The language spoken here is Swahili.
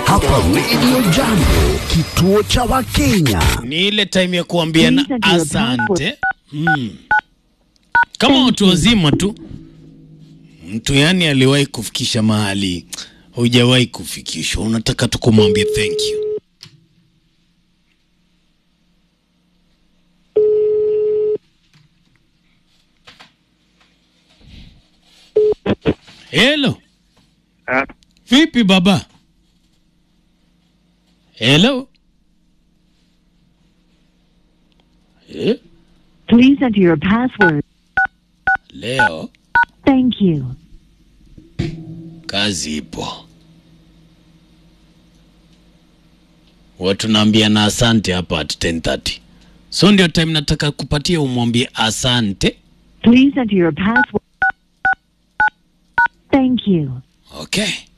hapa Radio Jambo, kituo cha Wakenya. Ni ile time ya kuambiana Please enter your asante. Mm. Kama watu wazima tu, mtu yani aliwahi kufikisha mahali hujawahi kufikishwa, unataka tu kumwambia thank you. Hello. Ah, Vipi baba? Hello. Eh? Please enter your password. Leo Thank you. kazi ipo. Watu naambia na asante hapa at 10:30. So ndio time nataka kupatia umwambie asante. Please enter your password. Thank you. Okay.